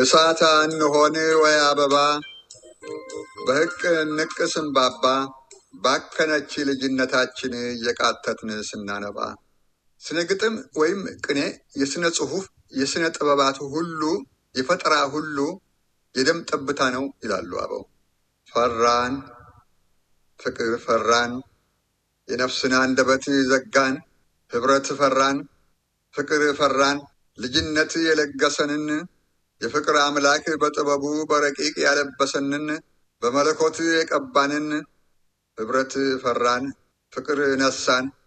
እሳት እንሆን ወይ አበባ በሕቅ ንቅ ስንባባ ባከነች ልጅነታችን እየቃተትን ስናነባ። ስነ ግጥም ወይም ቅኔ የስነ ጽሑፍ የስነ ጥበባት ሁሉ የፈጠራ ሁሉ የደም ጠብታ ነው ይላሉ አበው። ፈራን ፍቅር ፈራን የነፍስን አንደበት ዘጋን ህብረት ፈራን ፍቅር ፈራን ልጅነት የለገሰንን የፍቅር አምላክ በጥበቡ በረቂቅ ያለበሰንን በመለኮት የቀባንን ህብረት ፈራን ፍቅር ነሳን